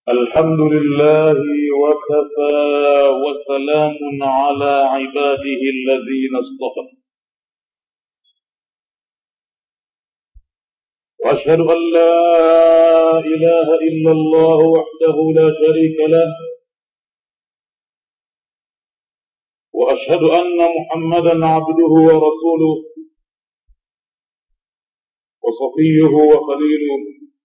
الحمد لله وكفى وسلام على عباده الذين اصطفى واشهد ان لا اله الا الله وحده لا شريك له واشهد ان محمدا عبده ورسوله وصفيه وخليله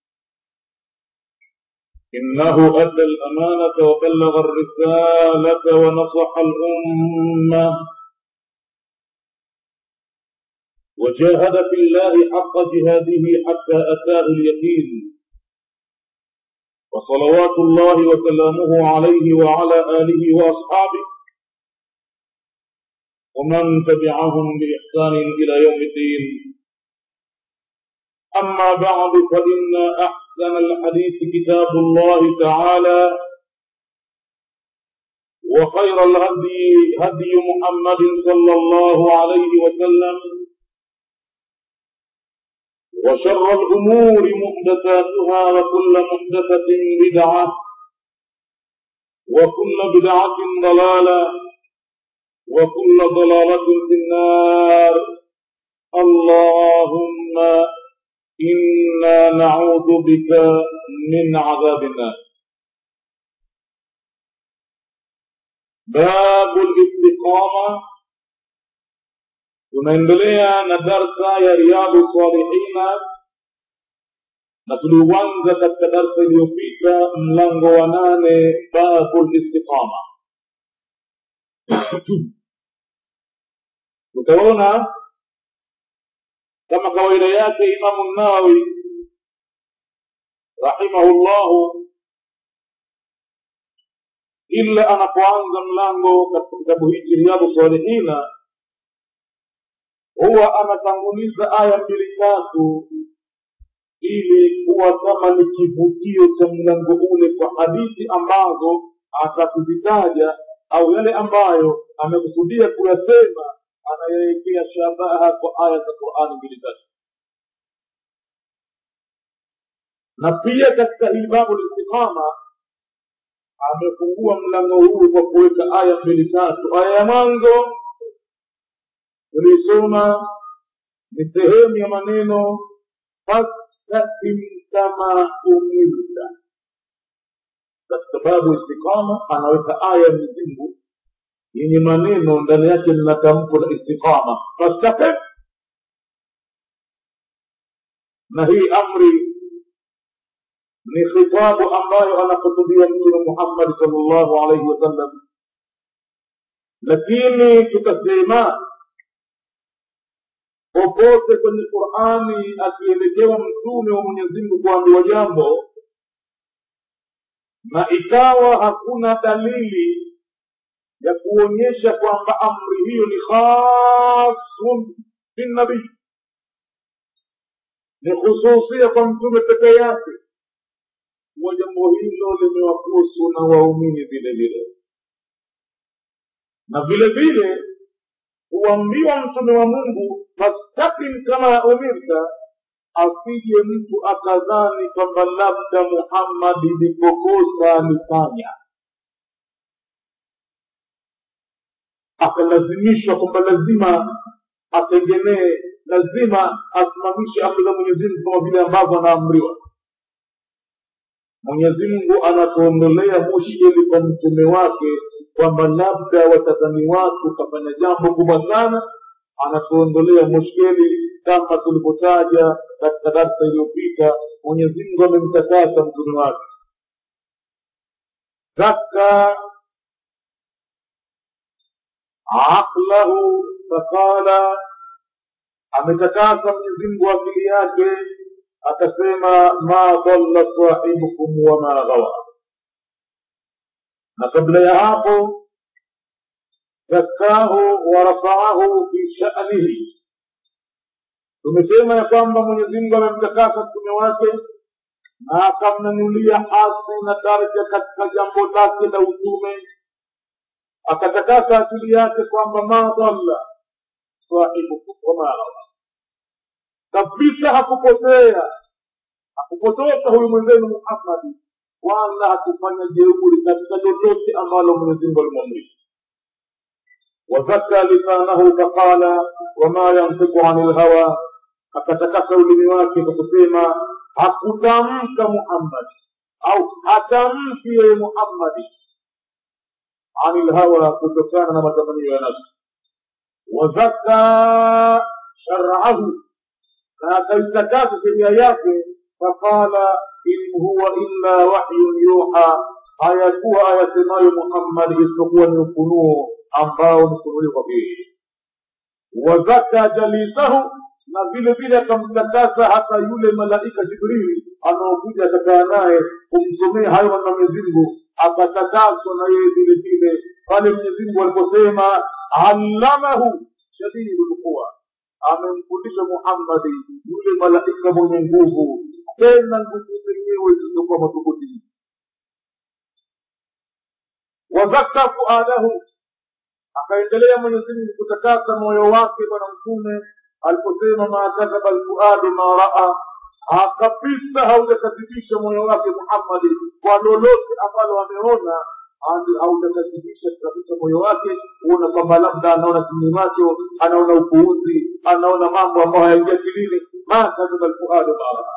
إنه أدى الأمانة وبلغ الرسالة ونصح الأمة وجاهد في الله حق جهاده حتى أتاه اليقين وصلوات الله وسلامه عليه وعلى آله وأصحابه ومن تبعهم بإحسان إلى يوم الدين أما بعد فإن أحسن الحديث كتاب الله تعالى وخير الهدي هدي محمد صلى الله عليه وسلم وشر الأمور محدثاتها وكل محدثة بدعة وكل بدعة ضلالة وكل ضلالة في النار اللهم إنا نعوذ بك من عذاب النار باب الاستقامة tunaendelea na darsa ya riadhu salihina na tuliuanza katika darsa iliyopita mlango wa nane babu listiqama tutaona kama kawaida yake imamu nawawi rahimahullahu ila anapoanza mlango katika kitabu hiki riyadhu salihina huwa anatanguliza aya mbili tatu ili kuwa kama ni kivutio cha mlango ule kwa hadithi ambazo atakuzitaja au yale ambayo amekusudia kuyasema anayewekea shabaha kwa aya za qurani mbili tatu na pia katika hii babu listiqama amefungua mlango huu kwa kuweka aya mbili tatu aya ya mwanzo tuliisoma ni sehemu ya maneno fastaqim kama umirta katika babu istiqama anaweka aya ya mzingu yenye maneno ndani yake lina tamko la istiqama fastaqim na hii amri ni khitabu ambayo anakusudia mtume muhammad salllahu alaihi wasallam lakini tukasema popote kwenye qurani akielekewa mtume wa mwenyezimngu kuambiwa jambo na ikawa hakuna dalili ya kuonyesha kwamba amri hiyo ni khasun binnabii ni khususia kwa mtume pekee yake kuwa jambo hilo limewakusu na waumini vile vile na vile vile huambiwa mtume wa mungu fastakim kama umirta asije mtu akadhani kwamba labda muhammadi lipokosa alifanya akalazimishwa kwamba lazima ategemee lazima asimamishe amri za mwenyezi mungu kama vile ambavyo anaamriwa mwenyezi mungu anatuondolea mushkeli kwa mtume wake kwamba labda watazani watu kafanya jambo kubwa sana anatuondolea mushkeli kama tulivyotaja katika darsa iliyopita mwenyezi mungu amemtakasa mtume wake zaka aqlahu faqala ametakasa mwenyezi mungu akili yake akasema ma dhalla sahibukum wama ghawa na kabla ya hapo zakahu warafaahu fi shanihi tumesema ya kwamba mwenyezi mungu amemtakasa mtume wake na akamnanulia hasi na daraja katika jambo lake la utume akatakasa akili yake kwamba ma dhalla sahibukum wama ghawa kabisa hakupotea hakupotoka huyu mwenzenu muhammadi wala hakufanya jeuri katika lolote ambalo mwenyezi mungu alimwamrisha wazaka lisanahu faqala wama yantiku ani lhawa akatakasa ulimi wake kwa kusema hakutamka muhammadi au hatamki yeye muhammadi ani lhawa kutokana na matamanio ya nafsi wazaka sharaahu na akaitakasa sheria yake faqala in huwa illa wahyun yuha hayakuwa ayasemayo muhammadi isipokuwa ni ufunuo ambao ni kufunuliwa kwake yeye wazaka jalisahu na vile vile akamtakasa hata yule malaika jibrili anaokuja akakaa naye kumsomea hayo maneno mwenyezi mungu akatakaswa na yeye vile vile pale mwenyezi mungu aliposema allamahu shadidu lquwa amemfundisha muhammadi yule malaika mwenye nguvu tena nguvu zenyewe zilizokuwa madhubuti wazaka fuadahu akaendelea mwenyezi mungu kutakasa moyo wake bwana mtume aliposema ma kadhaba alfuadu ma raa akapisa haujakadhibisha moyo wake muhammadi kwa lolote ambalo ameona haujakadhibisha kabisa moyo wake huona kwamba labda anaona kinyume macho anaona upuuzi anaona mambo ambayo hayaingia kilini ma kadhaba alfuadu ma raa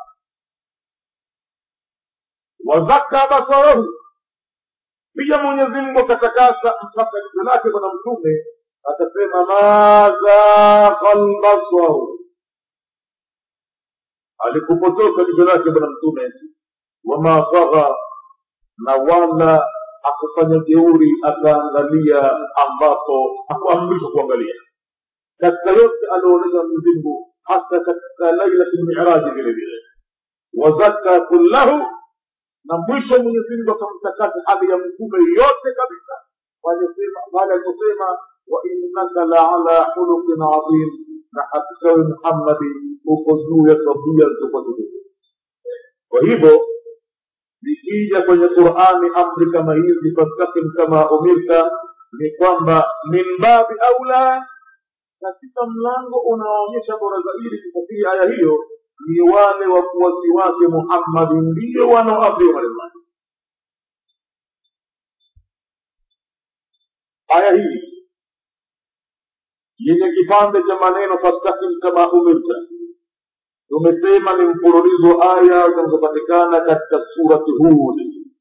wazaka basarahu pia mwenyezi mungu akatakasa mpaka jicho lake bwana mtume akasema madhaqa lbasaru alikupotoka jicho lake bwana mtume wama tagha na wala akufanya jeuri akaangalia ambapo hakuamrishwa kuangalia katika yote alioonyesha mwenyezi mungu hata katika lailati lmiraji vile vile wazaka kullahu na mwisho mwenyezi mungu akamtakasa hali ya mtume yote kabisa pale aliposema wainnaka laala khuluqin adhim na hakika we muhammadi uko juu ya tabia zilizokuwa tukufu kwa hivyo zikija kwenye qurani amri kama hizi fastakim kama umirta ni kwamba min babi aula katika mlango unaoonyesha bora zaidi kufasiri aya hiyo ni wale wafuasi wake muhammadi ndio wanaoamriwa maneno yake aya hii yenye kipande cha maneno fastakim kama umirta tumesema ni mfululizo wa aya zinazopatikana katika surati hud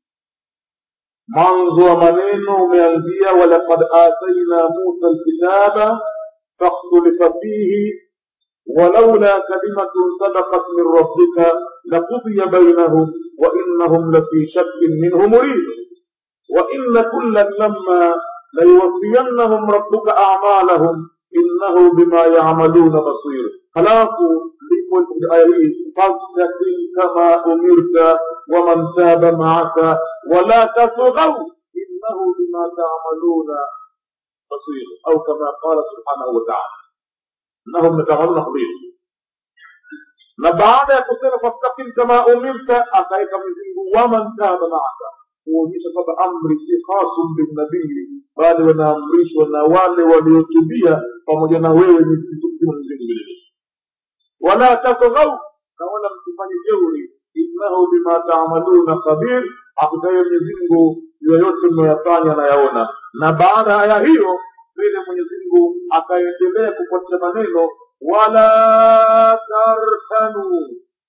mwanzo wa maneno umeanzia walaqad ataina musa lkitaba fakhtulifa fihi ولولا كلمة سبقت من ربك لقضي بينهم وإنهم لفي شك منه مريب وإن كلا لما ليوفينهم ربك أعمالهم إنه بما يعملون بصير halafu lipo aya hii fastakim kama umirta waman taba maaka wala tatghau innahu bima tamaluna basir au kama qala subhanahu wataala innahum yatamaluna khabir na baada ya kusema fastakim kama umirta akaweka mzingu waman taba maaka kuonyesha kwamba amri si khasum binnabii bali wanaamrishwa na wale waliotubia pamoja na wewe ni mzingu vilevile wala tatghau na wala msifanye jeuri innahu bima taamaluna khabir hakikaye mwenyezi mungu yoyote mnayoyafanya anayaona na baada ya aya hiyo vile mwenyezi mungu akaendelea kufuatisha maneno wala tarkanu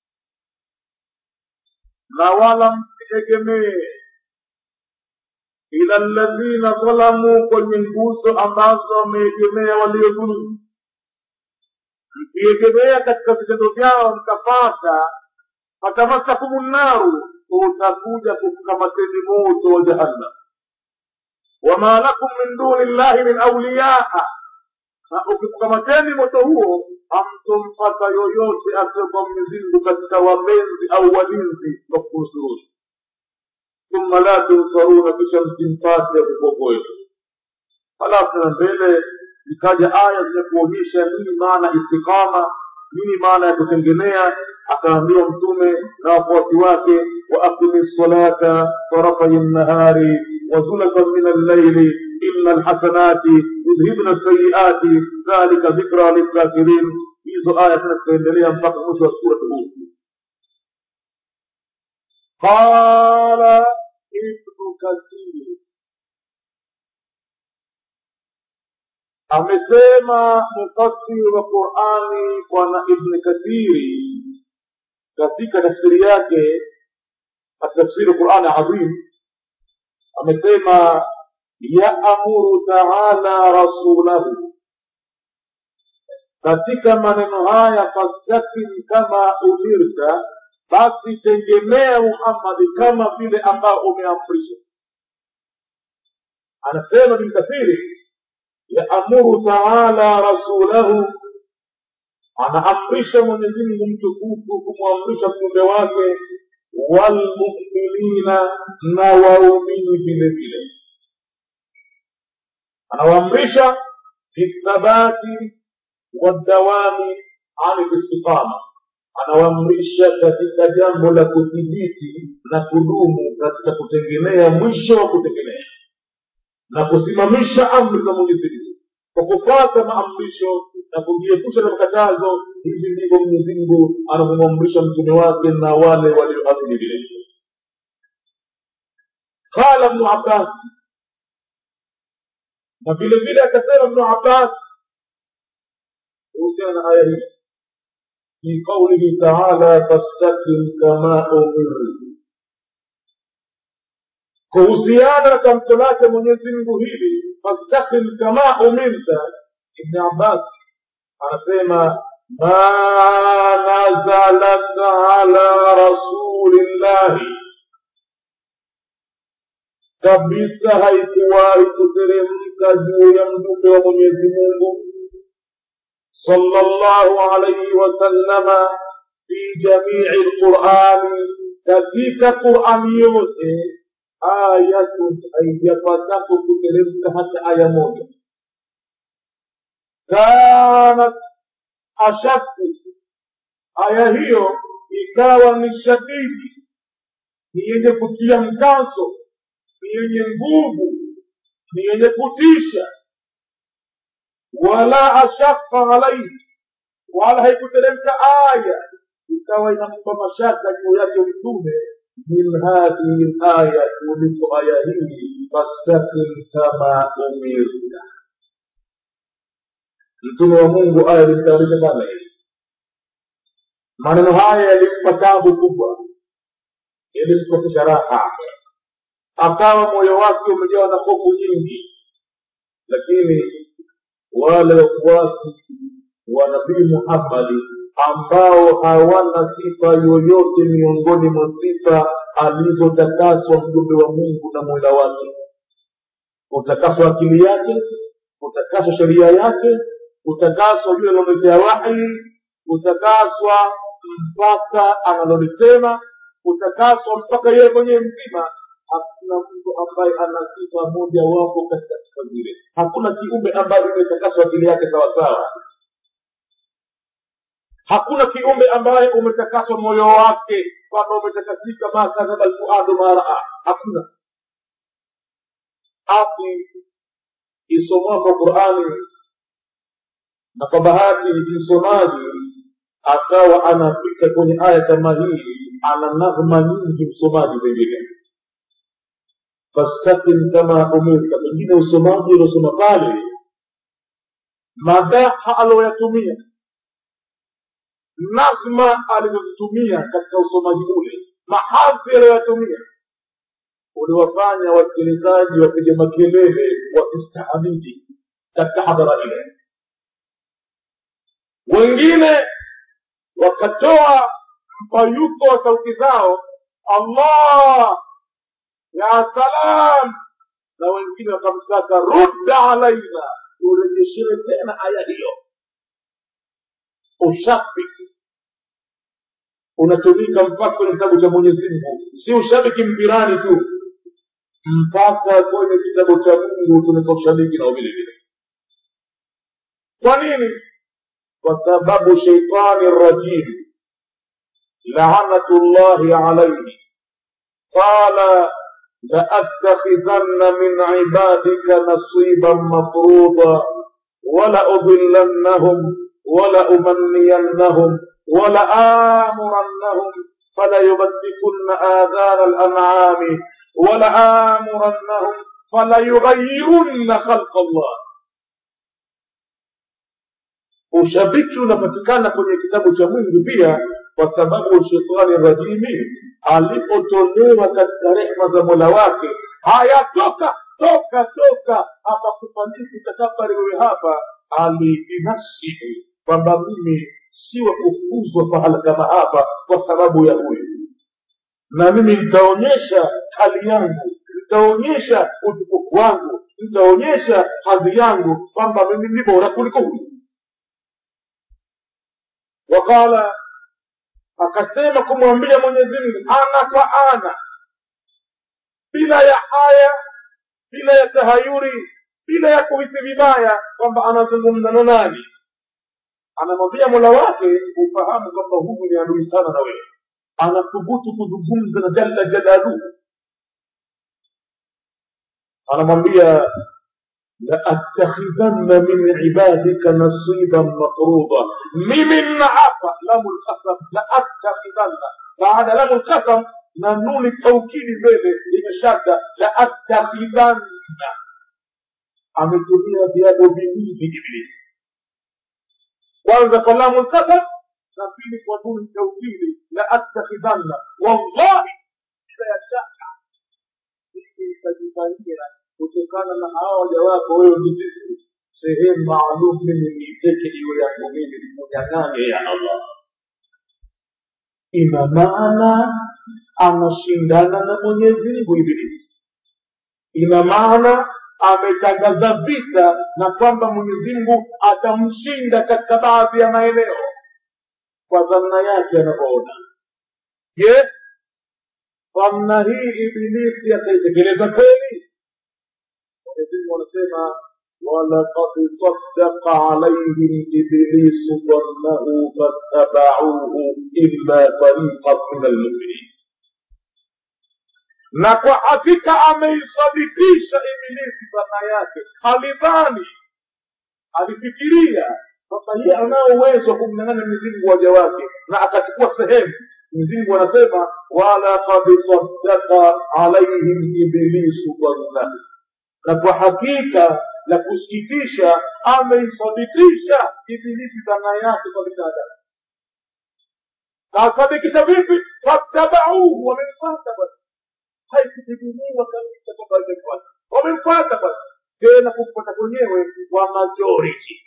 na wala msiegemee ila ladhina dhalamu kwenye nguzo ambazo wameegemea waliodhulumu mkiegemea katika vitendo vyao mkapata fatamasakumu nnaru utakuja kukamateni moto wa jahannam wama lakum min duni llahi min auliyaa na ukikukamateni moto huo hamtompata yoyote asiyokuwa mwenyezimngu katika wapenzi au walinzi wa kukunusuruni thumma la tunsaruna kisha msimpate kukuokoeni halafu na mbele zikaja aya zenye kuonyesha nini maana istiqama nini maana ya kutengemea akaambiwa mtume na wafuasi wake waaqimi lsalata tarafai nnahari wazulafan min allaili ina alhasanati yudhibna lsayiati dhalika dhikra lilkafirin hizo aya tena zikaendelea mpaka mwisho wa surat hud qala Kathir amesema mufassiri wa Qur'ani bwana Ibn Kathiri katika tafsiri yake atafsiri Qur'ani adhim amesema yaamuru taala rasulahu katika maneno haya fastakim kama umirta basi tegemea muhammadi kama vile ambao umeamrishwa anasema bilkathiri yaamuru taala rasulahu anaamrisha mwenyezi mungu mtukufu kumwamrisha mjumbe wake walmuminina na waumini vile vile anawaamrisha bithabati wadawami ani listiqama anawaamrisha katika jambo la kudhibiti na kudumu katika kutegemea mwisho wa kutegemea na kusimamisha amri za mwenyezi mungu kwa kufuata maamrisho na kujiepusha na makatazo hivi ndivyo mwenyezi mungu anavyomwamrisha mtume wake na wale walioamini vile vile qala bnu abbas na vile vile akasema bnu abbas kuhusiana na aya hii fi qaulihi taala fastakim kama umirtu kuhusiana na tamko lake mwenyezi mungu hili fastakim kama umirta ibni abbas anasema ma nazalat ala rasulillahi kabisa haikuwahi kuteremka juu ya mjumbe wa mwenyezi mungu صلى الله عليه وسلم في جميع القرآن katika Qur'ani yote ayatu haijapatapo kuteremka hata aya moja kanat ashaddu aya hiyo ikawa ni shadidi ni yenye kutia mkazo ni yenye nguvu ni yenye kutisha wala ashaka alaihi wala haikuteremka aya ikawa inampa mashaka juu yake mtume min hadhihi laya kuliko aya hii fastakim kama umirta mtume wa mungu aya ilimtayarisha sana hili maneno haya yalimpa tabu kubwa yalimkosesha raha akawa moyo wake umejawa na hofu nyingi lakini wale wafuasi wa nabii muhammadi ambao hawana sifa yoyote miongoni mwa sifa alizotakaswa mjumbe wa mungu na mola wake kutakaswa akili yake kutakaswa sheria yake kutakaswa yule alomletea wahi kutakaswa mpaka analolisema kutakaswa mpaka yeye mwenyewe mzima hakuna mtu ambaye ana sifa moja wapo katika sifa zile hakuna kiumbe ambaye imetakaswa akili yake sawasawa hakuna kiumbe ambaye umetakaswa moyo wake kwamba umetakasika makadhaba lfuadu maraa hakuna ati isomwapo qurani na kwa bahati msomaji akawa anapita kwenye aya kama hii ana naghma nyingi msomaji pengine fastakim kama umirta pengine usomaji uliosoma pale madaha aloyatumia nazma alizozitumia katika usomaji ule mahadhi aliyoyatumia uliwafanya wasikilizaji wapiga makelele wasistahamili katika hadhara ile wengine wakatoa mpayuko wa sauti zao allah ya salam na wengine wakamtaka rudda alaina urejeshewe tena aya hiyo ushabiki unatumika mpaka kwenye kitabu cha mwenyezi mungu si ushabiki mpirani tu mpaka kwenye kitabu cha mungu tumeka ushabiki nao vile vile kwa nini kwa sababu sheitani rajim laanatullahi alaihi qala لأتخذن من عبادك نصيبا مفروضا ولأضلنهم ولأمنينهم ولآمرنهم فليبتكن آذان الأنعام walaamurannahum falayughayirunna khalqa llah ushabiki unapatikana kwenye kitabu cha mungu pia kwa sababu shetani rajimi alipotolewa katika rehma za mola wake hayatoka toka toka hapa kufanyiki takabari wewe hapa alibinafsihi kwamba mimi si wa kufuzwa pahala kama hapa kwa sababu ya huyu na mimi nitaonyesha hali yangu nitaonyesha utukufu wangu nitaonyesha hadhi yangu kwamba mimi ni bora kuliko huyu waqala akasema kumwambia mwenyezi mungu ana kwa ana bila ya haya bila ya tahayuri bila ya kuhisi vibaya kwamba anazungumza na nani anamwambia mola wake ufahamu kwamba huyu ni adui sana na wewe anathubutu kuzungumza na jalla jalaluhu anamwambia laattakhidhanna min ibadika nasiban mafruda mimi nnaapa lamu lqasam laattakhidhanna baada lamu lqasam na nuni taukidi mbele imeshadda laattakhidhanna ametumia viago viwili iblisi kwanza kwa lamu lqasam na pili kwa nuni taukidi laattakhidhanna wallahi bila ya shaka mimi nitajipangia kutokana na hawa waja wako wewe mzizi sehemu maalum mimi niiteke iwe yangu mimi nikunyang'anye ya allah ina maana anashindana na mwenyezi mungu ibilisi ina maana ametangaza vita na kwamba mwenyezi mungu atamshinda katika baadhi ya maeneo kwa dhamna yake anavyoona je dhamna hii ibilisi ataitekeleza kweli mwenyezi mungu anasema ولقد صدق عليهم إبليس ظنه فاتبعوه إلا فريقا من المؤمنين na kwa hakika ameisadikisha ibilisi dhana yake alidhani alifikiria kwamba yeye anao uwezo wa kumnyang'anya mwenyezimngu waja wake na akachukua sehemu mwenyezimngu anasema walaqad saddaka alaihim ibilisu dhannahu na kwa hakika la kusikitisha ameisadikisha ibilisi dhana yake kwa binadamu kasadikisha vipi fattabauhu wamemfata bwana haikutegemewa kabisa kwamba imemfuata wamemfuata bwana tena kumfuata kwenyewe kwa majority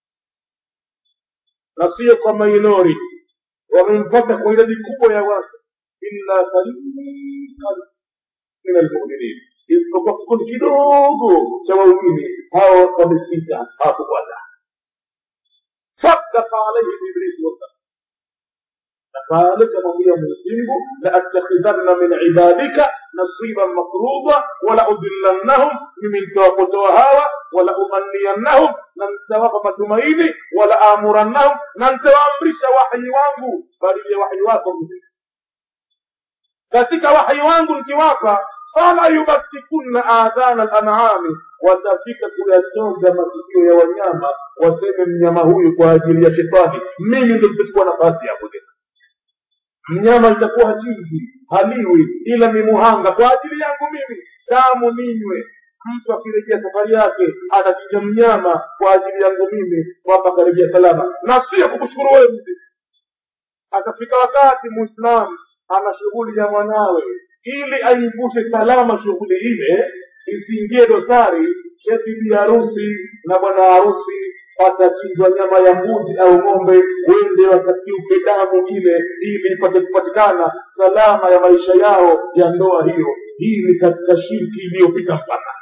na sio kwa minority wamemfuata kwa idadi kubwa ya watu illa fariqan min almuminin isipokuwa kikundi kidogo cha waumini hao wamesita hawakufuata sadaka alaihim iblisu wasaka na kamwambia mwenyezimngu laattakhidhanna min ibadika nasiban mafruda wala udillannahum mimi nitawapotoa hawa wala umanniyannahum na nitawapa matumaini wala amurannahum na nitawaamrisha wahyi wangu badili ya wahyi wako mzima katika wahyi wangu nikiwapa fala yubatikunna adhana lanami watafika kuyachonga masikio ya wanyama waseme mnyama huyu kwa ajili ya shetani mimi ndo nitachukua nafasi hapo tena mnyama itakuwa hachinji haliwi ila ni muhanga kwa ajili yangu mimi damu ninywe mtu akirejea safari yake atachinja mnyama kwa ajili yangu mimi kwamba akarejea salama na sio kukushukuru wewe mzima atafika wakati muislamu ana shughuli ya mwanawe ili aivushe salama shughuli ile isiingie dosari cheti bi harusi na bwana harusi patachinjwa nyama ya mbuzi au ng'ombe wende wakakiuke damu ile ili ipate kupatikana salama ya maisha yao ya ndoa hiyo hii ni katika shirki iliyopita mpaka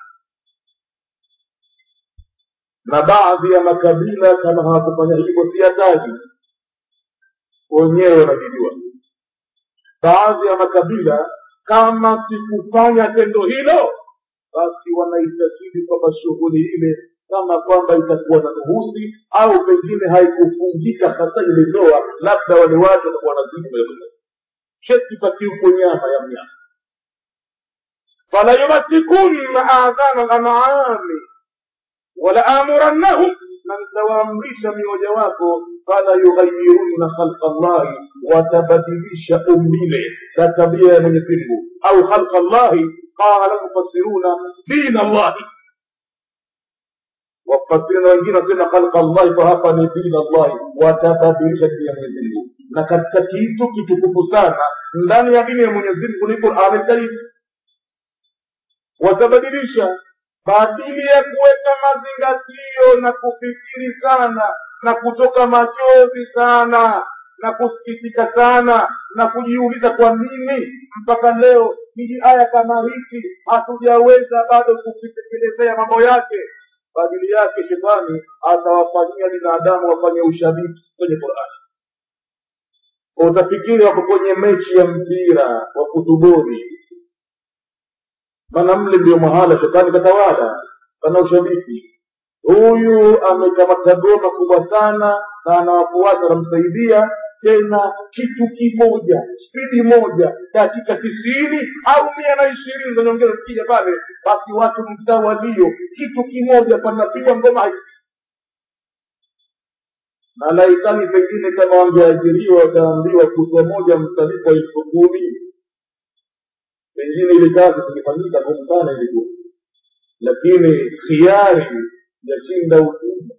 na baadhi ya makabila kama hawakufanya hivyo siyataji wenyewe wanavijua baadhi ya makabila kama sikufanya tendo hilo basi wanaitakidi kwamba shughuli ile kama kwamba itakuwa na nuhusi au pengine haikufungika hasa ile ndoa labda wale watu watakuwa na siku ya cheti pakiuko nyama ya mnyama fala yubatikunna adhana lanami wala amurannahum na nitawaamrisha mioja wako fala yughayirunna khalqa llahi watabadilisha umbile na tabia ya mwenyezi mungu au khalqa llahi qala lmufassiruna dina llahi wafasiri na wengine wasema khalqa llahi kwa hapa ni dina llahi watabadilisha dini ya mwenyezi mungu na katika kitu kitukufu sana ndani ya dini ya mwenyezi mungu ni qurani lkarim watabadilisha badili ya kuweka mazingatio na kufikiri sana na kutoka machozi sana na kusikitika sana na kujiuliza kwa nini mpaka leo hiji aya kama hiki hatujaweza bado kukitekelezea mambo yake badili yake shetani atawafanyia binadamu wafanye ushabiki kwenye qurani utafikiri wako kwenye mechi ya mpira wa futuboli maana mle ndio mahala shetani katawala pana ushabiki huyu amekamata goma kubwa sana na ana wafuasi wanamsaidia tena kitu kimoja spidi moja dakika tisini au mia na ishirini za nyongeza zikija pale basi watu mtawalio kitu kimoja panapigwa ngoma hizi na laitani pengine kama wangeajiriwa wataambiwa kutwa moja mtalipwa elfu kumi pengine ile kazi zingefanyika ngumu sana ilikuwa lakini khiari yashinda utumwa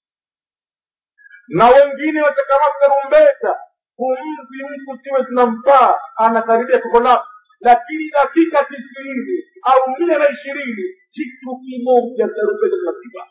na wengine watakamata tarumbeta pumzi mtu ziwe zinampaa anakaribia kokolapu lakini dakika tisini au mia na ishirini kitu kimoja tarumbeta zinapigwa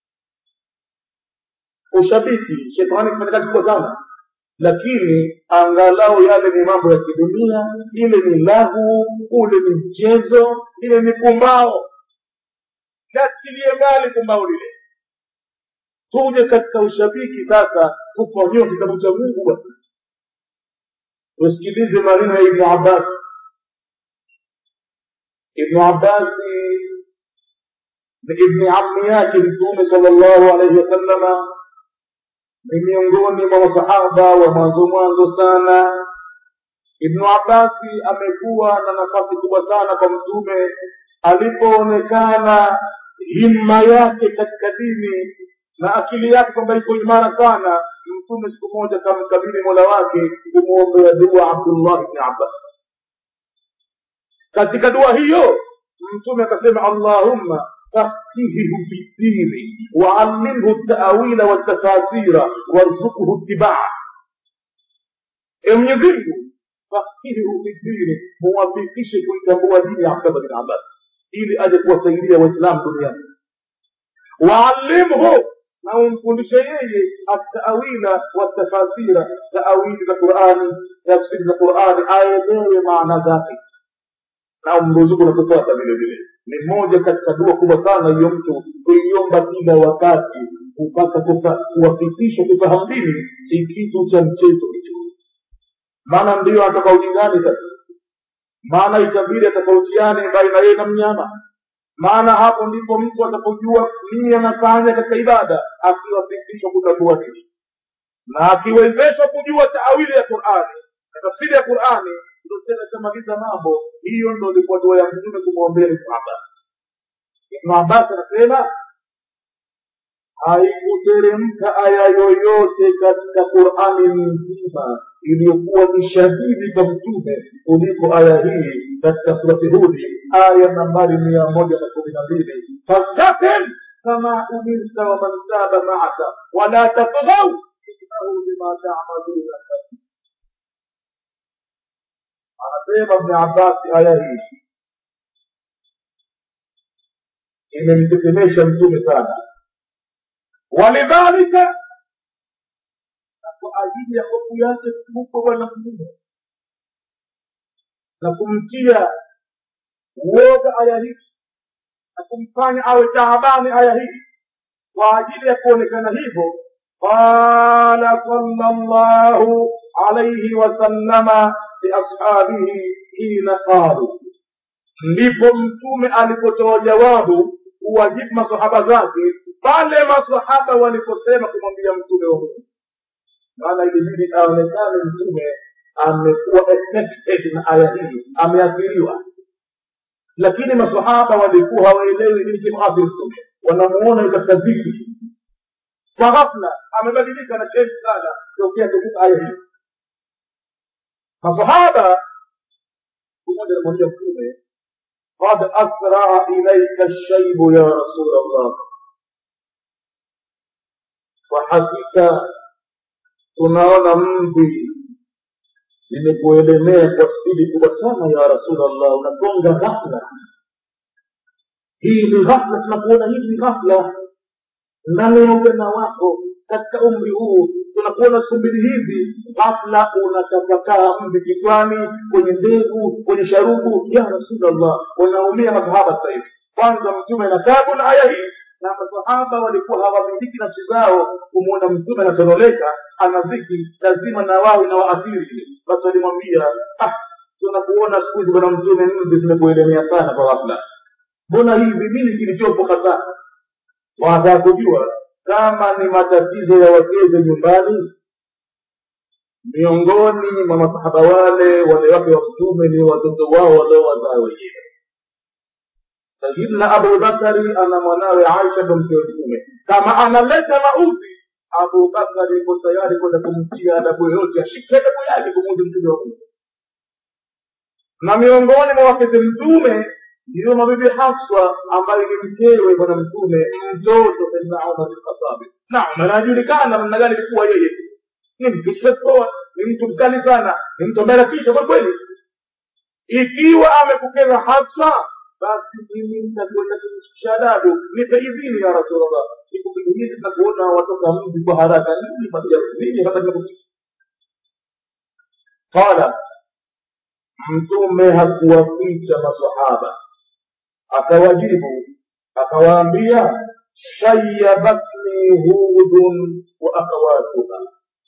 ushabiki shetani kufanya kazi kubwa sana lakini angalau yale ni mambo ya kidunia ile ni lahu ule ni mchezo ile ni pumbao katilie mbali pumbao lile tuje katika ushabiki sasa kufanyiwa kitabu cha mungu bwana tusikilize maneno ya ibnu abbas ibnu abbasi ni ibni ammi yake mtume sala llahu alaihi wasallama ni miongoni mwa masahaba wa mwanzo mwanzo sana ibnu abbasi amekuwa na nafasi kubwa sana kwa mtume alipoonekana himma yake katika dini na akili yake kwamba iko imara sana mtume siku moja kamkabili mola wake kumwombea dua abdullah bni abbas katika dua hiyo mtume akasema allahumma فقهه في الدين وعلمه التأويل والتفاسير وارزقه اتباعه Mwenyezi Mungu fakihu fi dini, muwafikishe kuitambua dini ya Abdullah bin Abbas ili aje kuwasaidia Waislamu duniani. Waalimhu, na umfundishe yeye atawila watafasira, taawili za Qurani, tafsiri za Qurani, aelewe maana zake na umruzuku na kufuata vile vile ni moja katika dua kubwa sana hiyo mtu kuiomba kila wakati kupata kuwafikisha kufahamu dini si kitu cha mchezo hicho maana ndiyo atoka ujingani sasa maana itabidi atafautiane baina yeye na mnyama maana hapo ndipo mtu atapojua nini anafanya katika ibada akiwafikishwa kutambua dini na akiwezeshwa kujua taawili ya qurani na tafsiri ya qurani ndo tena itamaliza mambo hiyo ndo ilikuwa dua ya mtume kumwombea ibnu abbas ibnu abbas anasema haikuteremka aya yoyote katika qurani nzima iliyokuwa ni shahidi kwa mtume kuliko aya hii katika surati hudi aya nambari mia moja na kumi na mbili fastakim kama umirta waman taba maaka wala tatghau innahu bima tamaluna anasema Ibn Abbas aya hii imemtetemesha mtume sana walidhalika na kwa ajili ya hofu yake kubwa bwana mtume na kumtia uoga aya hii na kumfanya awe taabani aya hii kwa ajili ya kuonekana hivyo qala sallallahu alayhi wasallama liashabihi hina qalu ndipo mtume alipotoa jawabu kuwajibu masahaba zake pale masahaba waliposema kumwambia mtume wa mungu maana ilibidi aonekane mtume amekuwa affected na aya hii ameathiriwa lakini masahaba walikuwa hawaelewi nini kimuathiri mtume wanamuona katika dhiki kwa ghafla amebadilika na chenji sana tokea kushuka aya hii masahaba siku moja anamwambia mtume qad asraa ilaika lshaibu ya rasul allah kwa hakika tunaona mvi zimekuelemea kwa spidi kubwa sana ya rasulllah unagonga ghafla hii ni ghafla tunakuona hivi ni ghafla ndani ya ujana wako katika umri huu tunakuona siku mbili hizi ghafla unatapakaa mvi kichwani kwenye ndevu kwenye sharubu ya rasulllah wanaumia masahaba sasa hivi kwanza mtume na tabu na aya hii na masahaba walikuwa hawamiliki nafsi zao kumwona mtume anasonoleka ana dhiki lazima na wao inawaathiri basi walimwambia ah tunakuona siku hizi bwana mtume mvi zimekuelemea sana kwa ghafla mbona hivi nini kilichopo hasa wanataka kujua kama ni matatizo ya wakeze nyumbani miongoni mwa masahaba wale wale wake wa mtume ni watoto wao waliowazaa wenyewe sayidna abubakari ana mwanawe aisha ndo mke wa mtume kama analeta maudhi abubakari iko tayari kwenda kumtia adabu yoyote ashike adabu yake kumuudhi mtume wa mungu na miongoni mwa wakeze mtume ndiyo mabibi Hafsa ambaye ni mkewe bwana mtume mtoto saidina Umar bin Khattab. Na Umar anajulikana namna gani alikuwa yeye, ni mtu shetoa, ni mtu mkali sana, ni mtu ambaye anatisha kwa kweli. Ikiwa amekukeza Hafsa, basi mimi nitakwenda kumshikisha adabu, nipe idhini ya Rasulullah. Siku mbili hizi tunakuona watoka mji kwa haraka, nini patia nini hata tunakuja qala mtume hakuwaficha masahaba akawajibu akawaambia shayabatni hudun wa akhawatuha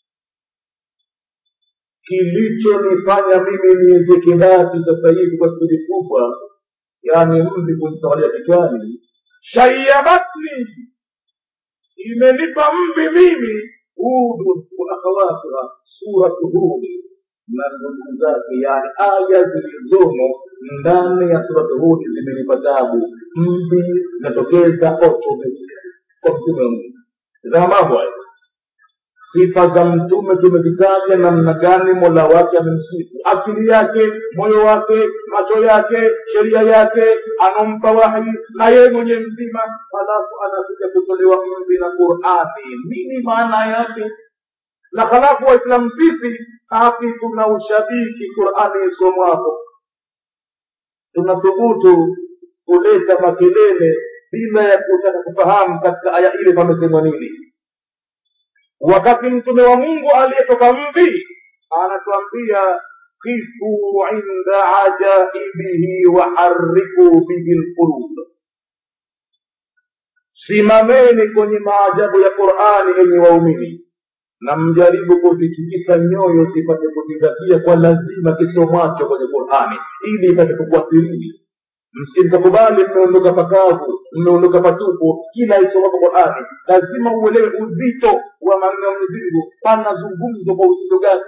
kilichonifanya mimi niweze kibati sasa hivi kwa spidi kubwa yaani mvi kunitawalia kichwani shayabatni imenipa mvi mimi hudun wa akhawatuha suratu hudi na ndugu zake yani aya zilizomo ndani ya suratu hudi zimenipa tabu mvi zinatokeza automatic kwa mtume wa mungu tazama mambo hayo sifa za mtume tumezitaja namna gani mola wake amemsifu akili yake moyo wake macho yake sheria yake anampa wahi na yeye mwenye mzima halafu anakuja kutolewa mvi na qurani nini maana yake na halafu waislamu sisi haki tuna ushabiki qurani isomwapo tunathubutu kuleta makelele bila ya kutaka kufahamu katika aya ile pamesemwa nini wakati mtume wa mungu aliyetoka mvi anatuambia kifu inda ajaibihi wahariku bihi lqulub simameni kwenye maajabu ya qurani yenye waumini na mjaribu kuzitikisa nyoyo zipate kuzingatia kwa lazima kisomwacho kwenye qurani ili ipate kukuathirini msikikakubali mmeondoka pakavu mmeondoka patupu kila isomapo qurani lazima uelewe uzito wa maneno ya mwenyezi mungu panazungumzwa kwa uzito gani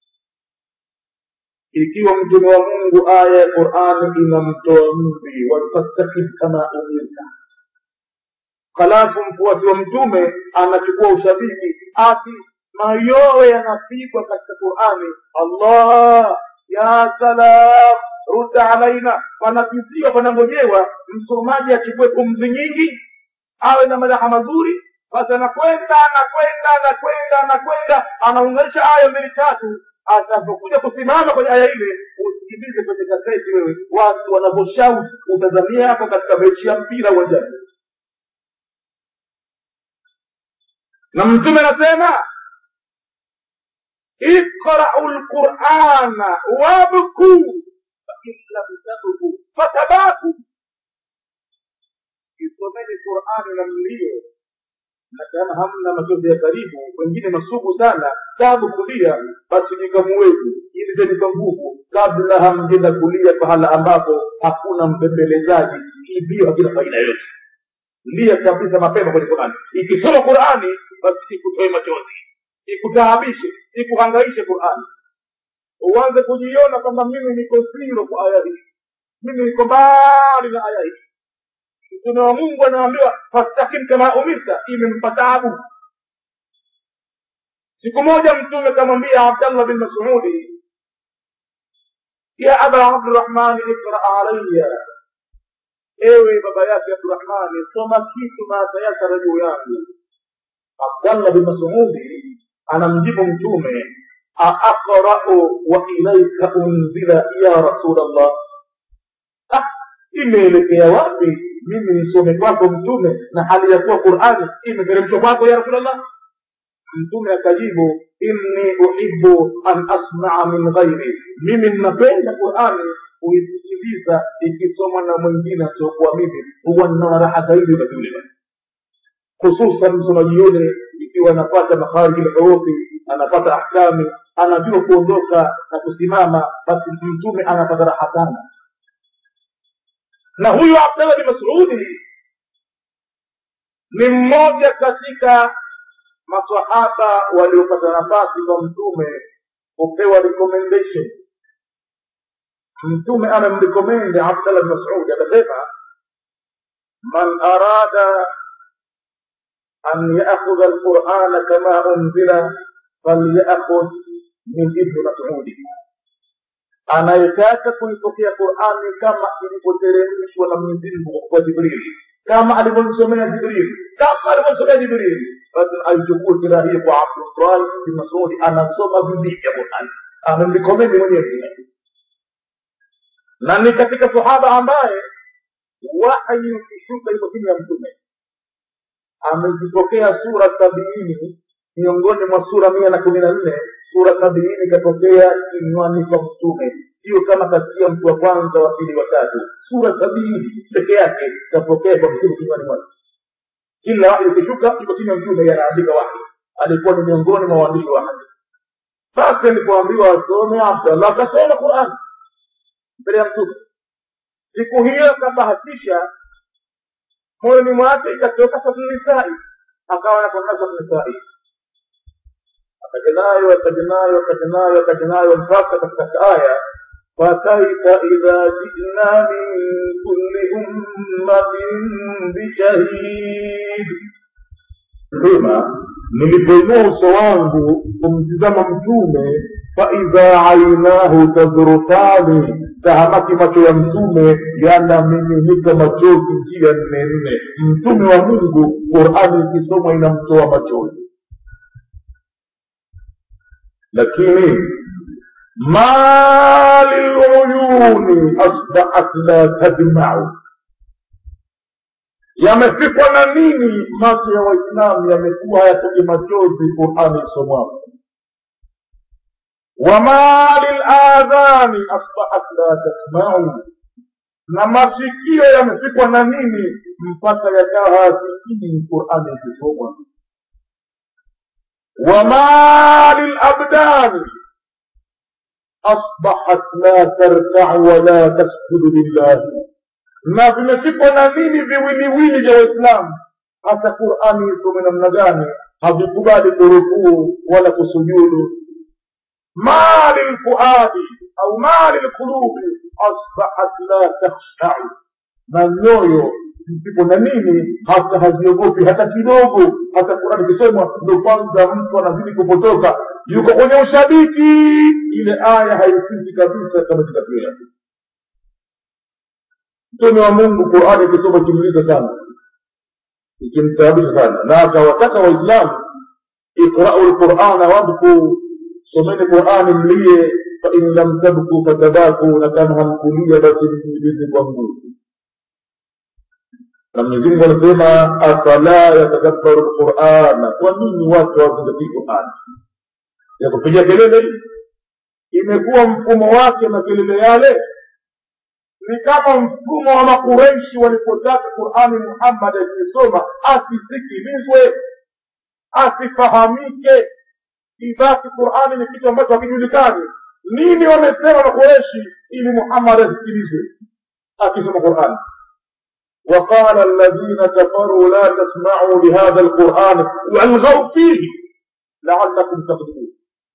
ikiwa mtume wa mungu aya ya qurani inamtoa mvi wafastaqim kama umirta halafu mfuasi wa mtume anachukua ushabiki ati mayowe yanapigwa katika qurani allah ya salam rudda alaina panapiziwa panangojewa msomaji achukue pumzi nyingi awe na madaha mazuri basi anakwenda anakwenda anakwenda anakwenda anaunganisha aya mbili tatu atakapokuja kusimama kwenye aya ile usikilize kwenye kaseti wewe watu wanavyoshout utazamia hapo katika mechi ya mpira uwanjani na mtume anasema iqrau lqurana wabkuu fain lam tabku fatabaku isomeni qurani na mlio na kama hamna machozi ya karibu wengine masugu sana tabu kulia basi jikamuwezi ilizeni kwa nguvu kabla hamjenda kulia pahala ambapo hakuna mpembelezaji kilio hakina faida yoyote lia kabisa mapema kwenye qurani ikisoma qurani basi ikutoe machozi ikutaabishe ikuhangaishe qurani uanze kujiona kwamba mimi niko ziro kwa aya hii mimi niko mbali na aya hii mtume wa mungu anaambiwa fastakim kama umirta imempa taabu siku moja mtume kamwambia abdallah bin masudi ya aba abdurahmani ikra alaya ewe baba yake abdurahmani soma kitu maatayasara juu yangu abdallah bin masudi anamjibu mtume aaqrau wa ilaika unzila ya rasulllah ah, imeelekea wapi mimi nisome kwako mtume na hali ya kuwa qurani imeteremshwa kwako ya rasulllah mtume akajibu inni uhibu an asmaa min ghairi mimi ninapenda qurani kuisikiliza ikisomwa na mwingine asiokuwa mimi huwa nina raha zaidi wakati ule hususan msomaji yule ikiwa anapata makhariji lhurufi anapata ahkami anajua kuondoka na kusimama basi mtume anapata raha sana na huyu abdallah bin masudi ni mmoja katika masahaba waliopata nafasi kwa mtume kupewa recommendation mtume anamrekomendi abdallah bin masudi akasema man arada an yaakhudha alqurana kama unzila falyakhudh min ibni masudi anayetaka kuipokea qurani kama ilivyoteremshwa na mwenyezi mungu kwa jibrili kama alivyomsomea jibrili kama alivyomsomea jibrili basi aichukue kila hii kwa abdullahi bin masudi anasoma bidii ya qurani amemrikomendi mwenyewe na ni katika sahaba ambaye wahyi ukishuka iko chini ya mtume amezipokea sura sabini miongoni mwa sura mia na kumi na nne sura sabini ikatokea kinywani kwa mtume sio kama kasikia mtu wa kwanza wa pili wa tatu sura sabini peke yake ikatokea kwa mtume kinywani mwake kila wahi ukishuka iko chini ya mtume yanaandika wahi alikuwa ni miongoni mwa waandishi wa hadi basi alipoambiwa asome abdallah akasoma qurani mbele ya mtume siku hiyo akabahatisha moyoni mwake ikatoka satunisai akawa nakwenda satunisai akajenayo akajenayo akajenayo akajenayo mpaka katika aya fakaifa idha jina min kulli ummatin bishahid sema nilipoinua uso wangu kumtizama mtume faidha ainahu tadrukani tahamaki macho ya mtume yanamiminika machozi njia nne nne mtume wa mungu qurani ikisomwa inamtoa machozi lakini ma liluyuni asbahat la tadmau yamefikwa na nini macho ya waislamu yamekuwa hayatoki machozi qurani isomwapo wama liladhani asbahat la tasmau na masikio yamefikwa na nini mpaka yakawa hayasikii qurani ikisomwa wama lilabdani asbahat la tarkau wala tasjudu lillahi na vimefikwa na nini viwiliwili vya waislamu hata qurani isome namna gani havikubali kurukuu wala kusujudu ما للفؤاد أو ما للقلوب أصبحت لا تخشع na nyoyo zipo na nini hata haziogopi hata kidogo hata kurani ikisomwa ndo kwanza mtu anazidi kupotoka yuko kwenye ushabiki ile aya haifiki kabisa kama zikapia mtume wa mungu qurani ikisoma ikimliza sana ikimtaabisha sana na akawataka waislamu iqrau lqurana wabkuu someni qurani mlie fain lam tabku fatabaku na kama hamkulia basi mjilize kwa nguvu na mwenyezimungu anasema afala yatadabbaru lqurana kwa nini watu hawazingatii qurani ya kupiga kelele imekuwa mfumo wake na kelele yale ni kama mfumo wa makureishi walipotaka qurani muhammad akisoma asisikilizwe asifahamike ibaki qurani ni kitu ambacho hakijulikani nini wamesema makureshi ili muhammad asisikilizwe akisoma qurani وقال الذين كفروا لا تسمعوا لهذا القرآن والغوا فيه لعلكم تغلبون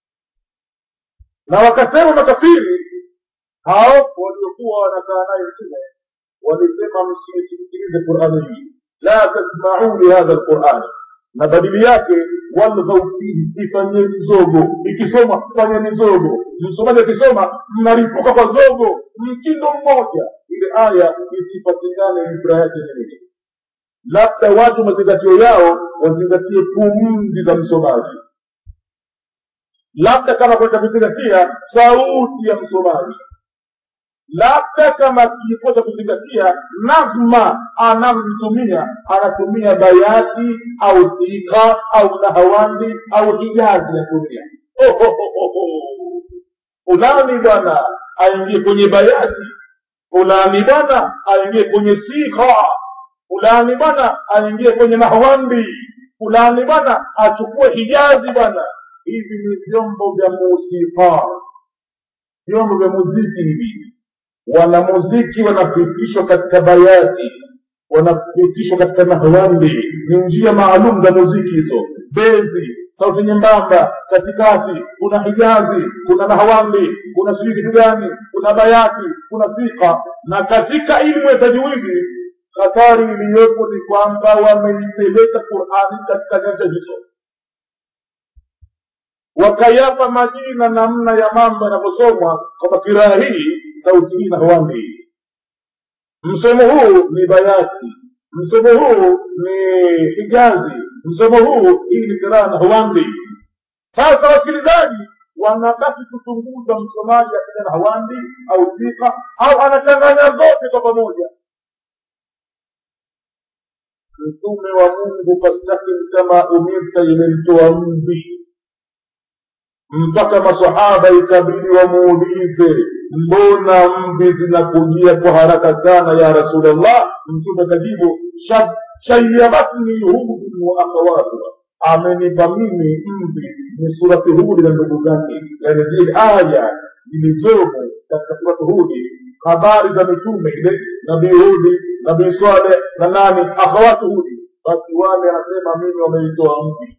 na wakasema makafiri hao waliokuwa wanakaa naye mtume walisema msisikilize qurani hii la tasmauu lihadha lqurani na badili yake walghau fihi ifanyeni zogo ikisoma fanyeni zogo msomaji akisoma mnaripuka kwa zogo mtindo mmoja ile aya isipatikane ibra yake ni nini labda watu mazingatio yao wazingatie pumzi za msomaji labda kama kwenda kuzingatia sauti ya msomaji labda kama kiikosa kuzingatia nazma anavyotumia anatumia bayati au sika au nahawandi au hijazi anatumia oh, oh, oh, oh. fulani bwana aingie kwenye bayati fulani bwana aingie kwenye sika fulani bwana aingie kwenye nahwandi fulani bwana achukue hijazi bwana hivi ni vyombo vya musika vyombo vya muziki hivi wanamuziki wanapitishwa katika bayati wanapitishwa katika nahwandi ni njia maalum za muziki hizo bezi sauti nyembamba katikati kuna hijazi kuna nahwandi kuna sijui kitu gani kuna bayati kuna sika na katika ilmu ya tajwidi hatari iliyopo ni kwamba wameipeleka qurani katika nyanja hizo wakayapa majina namna ya mambo yanavyosomwa kwamba kiraa hii sauti hii nahwandi hii msomo huu ni bayati msomo huu ni hijazi msomo huu hii ni kiraa nahwandi sasa wasikilizaji wanabaki kuchunguza msomaji akija nahwandi au sika au anachanganya zote kwa pamoja mtume wa mungu fastakim kama umirta imemtoa mvi mpaka masahaba ikabidi wamuulize mbona mvi zinakujia kwa haraka sana ya rasulllah mtume akajibu shayabatni hudun wa akhawatuha amenipa mimi mvi ni surati hudi na ndugu zake yani zile aya zilizomo katika surati hudi habari za mitume ile nabii hudi nabii swaleh na nani akhawatu hudi basi wale anasema mimi wameitoa mvi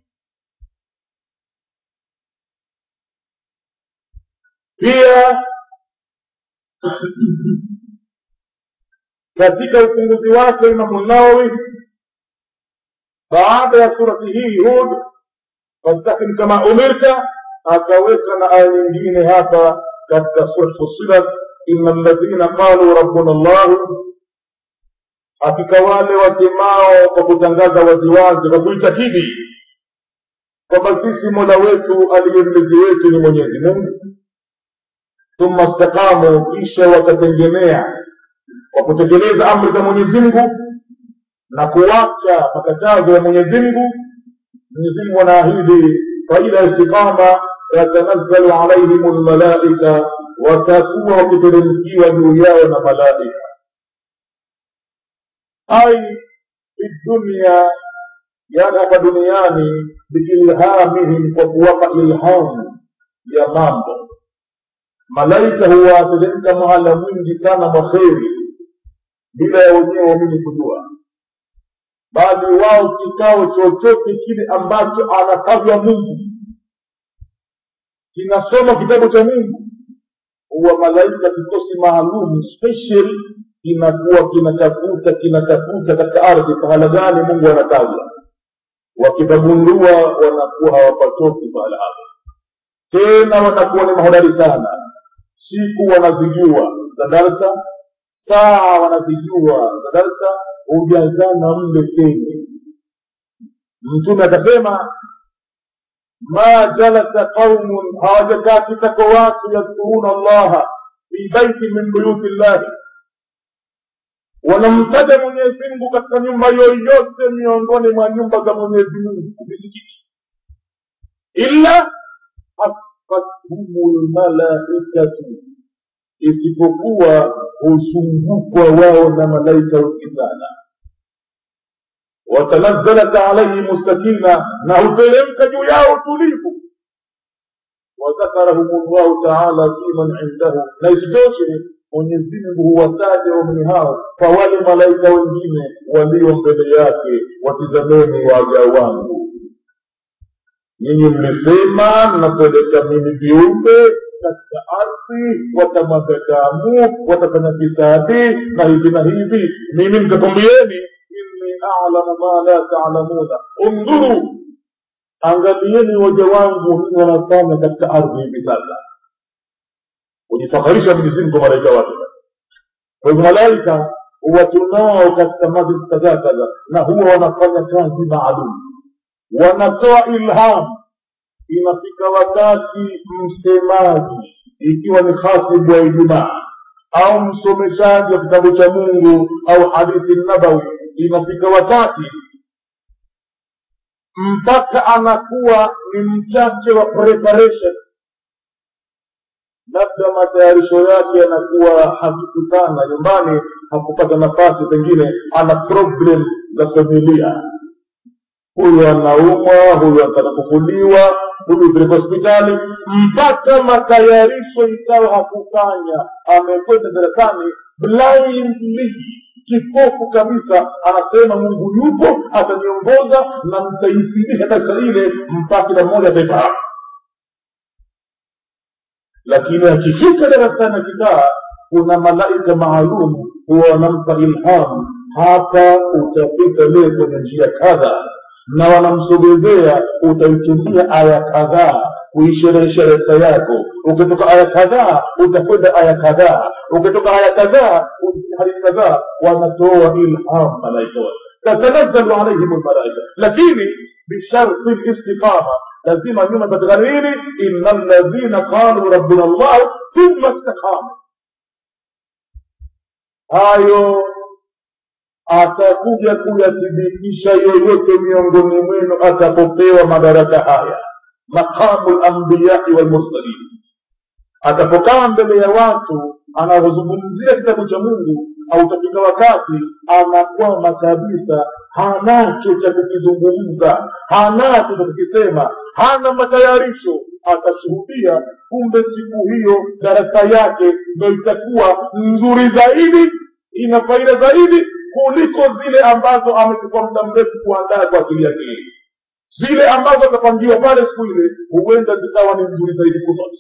pia katika ufunguzi wake imamu nawawi baada ya surati hii hud fastakim kama umirta akaweka na aya nyingine hapa katika surat fusilat ina ladhina qalu rabbuna llahu hakika wale wasemao kwa kutangaza waziwazi kwa kuitakidi kwamba sisi mola wetu aliye mlezi wetu ni mwenyezi mungu thumma staqamu kisha wakatengemea kwa kutekeleza amri za mwenyezi mungu na kuwacha makatazo ya mwenyezi mungu mwenyezi mungu anaahidi faida ya istiqama yatanazzalu alaihim lmalaika watakuwa wakiteremkiwa juu yao na malaika ai fi dunya yani hapa duniani biilhamihim kwa kuwapa ilhamu ya mambo malaika huwateremka mahala mwingi sana mwa kheri bila ya wenyewe waamini kujua bali wao kikao chochote kile ambacho anatajwa mungu kinasoma kitabu cha mungu huwa malaika kikosi maalum special kinakuwa kinatafuta kinatafuta katika ardhi pahala gani mungu anatajwa wakipagundua wanakuwa hawapatoki pahala hapo tena wanakuwa ni mahodari sana siku wanazijua za darsa saa wanazijua za darsa hujazana mle tene mtume akasema ma jalasa qaumun hawajakaa kitako watu yadhkuruna allaha fi baiti min buyuti llahi wanamtaja mwenyezi mungu katika nyumba yoyote miongoni mwa nyumba za mwenyezi mungu misikiti illa hafathum lmalaikatu isipokuwa husungukwa wao na malaika wengi sana watanazzalat alaihim sakina na huteremka juu yao utulivu wadhakarahum llahu taala fiman indahu na isitoshe mwenyezi mungu huwataja waumini hao kwa wale malaika wengine walio mbele yake watizameni waja wangu nyinyi mlisema mnapeleka mimi viumbe katika ardhi watamwaga damu watafanya fisadi na hivi na hivi mimi nikakwambieni inni alamu ma la taalamuna undhuru angalieni waja wangu nini wanafanya katika ardhi hivi sasa kujifakharisha mwenyezi mungu kwa malaika wake kwa hivyo malaika huwa tunao katika majlis kadhaa kadhaa na huwa wanafanya kazi maalum wanatoa ilham inafika wakati msemaji ikiwa ni khatibu wa ijumaa au msomeshaji wa kitabu cha mungu au hadithi nabawi inafika wakati mpaka anakuwa ni mchache wa preparation labda matayarisho yake yanakuwa hafifu sana nyumbani hakupata nafasi pengine ana problem za familia huyu anaumwa huyu anataka kufuliwa huyu peleka hospitali mpaka matayarisho ikawa hakufanya amekwenda darasani blindly kipofu kabisa anasema mungu yupo ataniongoza na nitaifundisha darasa ile mpaka kila mmoja ataifahamu lakini akifika darasani akikaa kuna malaika maalum huwa wanampa ilhamu hapa utapita leo kwenye njia kadha na wanamsogezea utaitumia aya kadhaa kuisherehesha darasa yako ukitoka aya kadhaa utakwenda aya kadhaa ukitoka aya kadhaa hadithi kadhaa wanatoa ilham malaika wale tatanazzalu alaihim lmalaika lakini bisharti listiqama lazima nyuma patikana nini ina ladhina qalu rabbuna llah thumma istaqamu hayo atakuja kuyathibitisha yoyote miongoni mwenu atapopewa madaraka haya maqamu lambiyai walmursalin atapokaa mbele ya watu anavyozungumzia kitabu cha mungu autafika wakati anakwama kabisa hanacho cha kukizungumza hanacho cha kukisema hana matayarisho atashuhudia kumbe siku hiyo darasa yake ndo itakuwa nzuri zaidi ina faida zaidi kuliko zile ambazo amechukua muda mrefu kuandaa kwa ajili yake hili zile ambazo atapangiwa pale siku ile huenda zikawa ni nzuri zaidi kuzote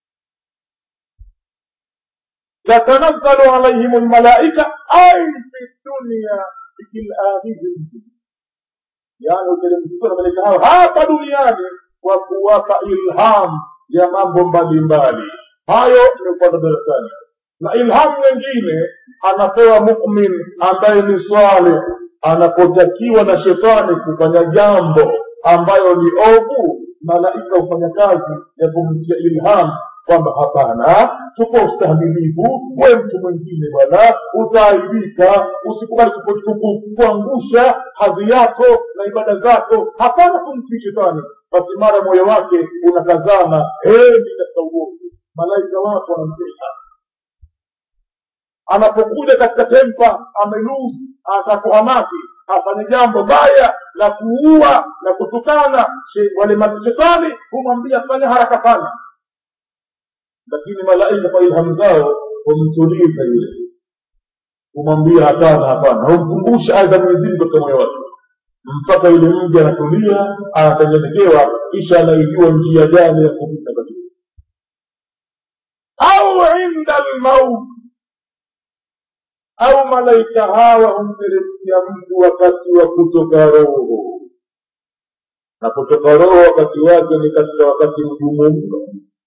tatanazzalu alaihim lmalaika ai fi dunia bikilakhidhim yani uteremshwa na malaika hao hapa duniani kwa kuwapa ilham ya mambo mbalimbali hayo ni upande darasani na ilhamu nyingine anapewa mumin ambaye ni swaleh anapotakiwa na shetani kufanya jambo ambayo ni ovu malaika hufanya kazi ya kumtia ilham kwamba hapana chukua ustahimilivu we mtu mwingine bwana utaaibika usikubali kuangusha hadhi yako na ibada zako hapana kumtii shetani basi mara moyo wake unakazana hendi katika uovu malaika wako wanamtesa anapokuja katika tempa ameluzi atakuhamaki afanye jambo baya la kuua la kutukana wale mashetani humwambia fanya haraka sana lakini malaika kwa ilhamu zao humtuliza yule humwambia hapana hapana humkumbusha aya za mwenyezimungu katika moyo wake mpaka yule mji anatulia anatengenekewa kisha anaijua njia gani ya kupita katika au inda lmauti au malaika hawa humteremkia mtu wakati wa kutoka roho na kutoka roho wakati wake ni katika wakati mgumu mno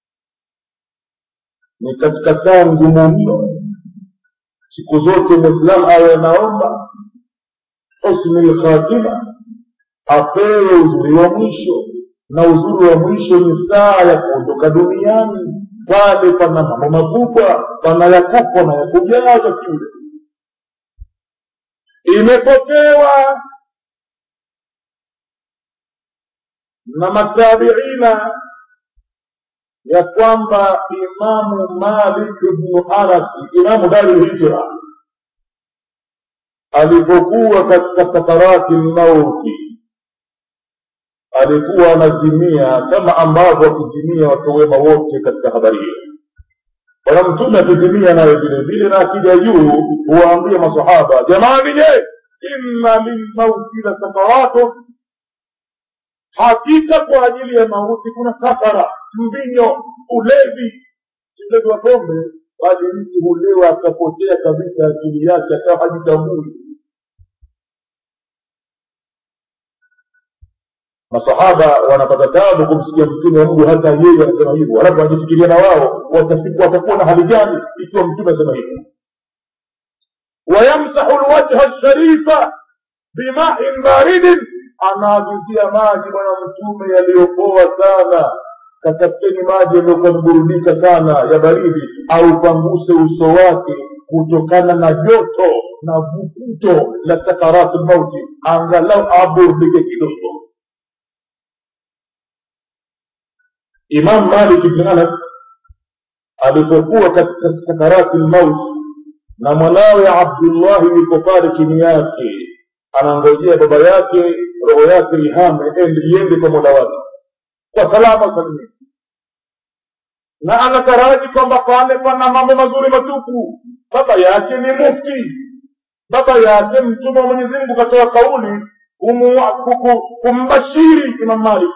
ni katika saa ngumu mno siku zote mwislamu awe anaomba husni lkhatima apewe uzuri wa mwisho na uzuri wa mwisho ni saa ya kuondoka duniani pale pana mambo makubwa pana ya kufa na ya kujaza kiule imepokewa na matabiina ya kwamba imamu malik bnu anasi imamu dari lhijra alipokuwa katika sakarati lmauti alikuwa anazimia kama ambavyo wakizimia watu wema wote katika habari hiyo bwana mtume akizimia naye vile vile na akija juu huwaambia masahaba jamani je inna lilmauti la sakarato hakika kwa ajili ya mauti kuna sakara mbinyo ulevi ulevi wa pombe bali mtu hulewa akapotea kabisa akili yake akawa hajitambui masahaba wanapata tabu kumsikia mtume wa mungu hata yeye anasema hivyo alafu wanajifikiria na wao watakuwa na hali gani ikiwa mtume asema hivyo wayamsahu lwajha lsharifa bimain baridin anaagizia maji bwana mtume yaliyopoa sana katafuteni maji yaliyokuwa niburudika sana ya baridi au panguse uso wake kutokana na joto na vukuto la sakaratu lmauti angalau aburudike kidogo imam malik bni anas alipokuwa katika sakarati lmauti na mwanawe abdullahi yuko pale chini yake anangojea baba yake roho yake ihame iende kwa mola wake kwa salama salimia na anataraji kwamba pale pana mambo mazuri matupu baba yake ni mufti baba yake mtume wa mwenyezi mungu katoa kauli kumbashiri imam malik